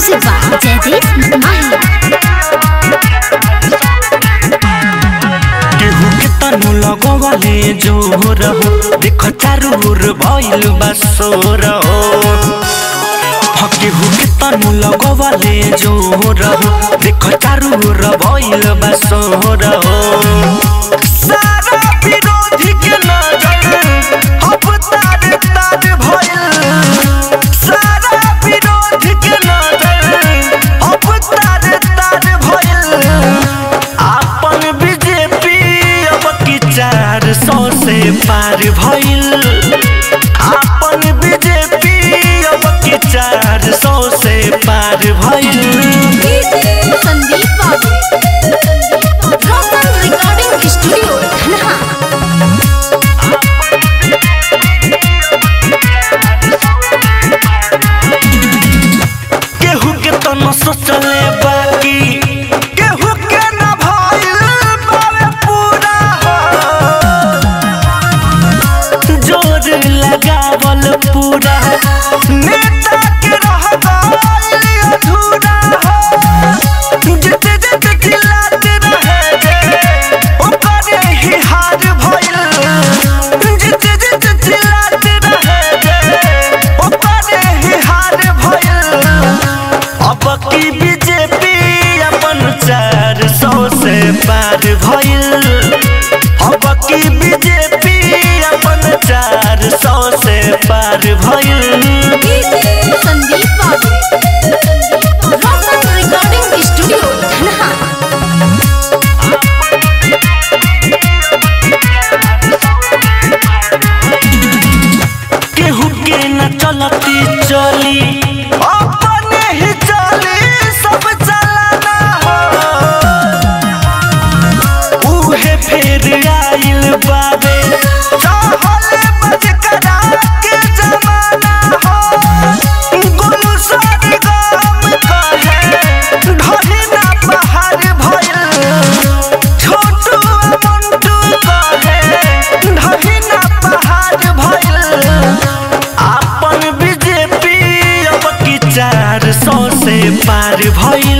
Music by Jaideep Mahi. केहू के तनु लगवाले जोर हो देख चारू ओर भइल बा सोर हो हाँ, केहू के तनु लगवाले जोर हो देख चारू ओर भइल बा सोर हो सारा विरोधी के नजर अब तार तार भइल सारा विरोधी के नजर अब तार तार भइल आपन बीजेपी अब की चार सौ से पार भइल आपन बीजेपी अब की चार सौ से पार भइल संदीप बाबू रॉकन रिकॉर्डिंग स्टूडियो धनहा केहू के तो न सोचले बाकी केहू के न भइल बावे पूरा हो। जोर लगावल पूरा नेता के रह गइल अधूरा हो। जिते जिते खिलाते रहे जे, ओकरे ही हार भइल। जिते जिते चिल्लाते रहे जे, ओकरे ही हार भइल। अब की बीजेपी अपन चार सौ से पार भइल अब की बीजेपी अपन चार सौ से पार भइल संदीप बाबू रॉकन रिकॉर्डिंग स्टूडियो धनहा केहू के न चलती चली अपने ही चली सब चलाना हो उहे फेर आइल बाबे चाहले बज करा के जमाना हो गुरु सारी गाम कहे ढही ना पहाड़ भइल छोटू मंटू कहे ढही ना पहाड़ भइल आपन बीजेपी अब की चार सौ से पार भइल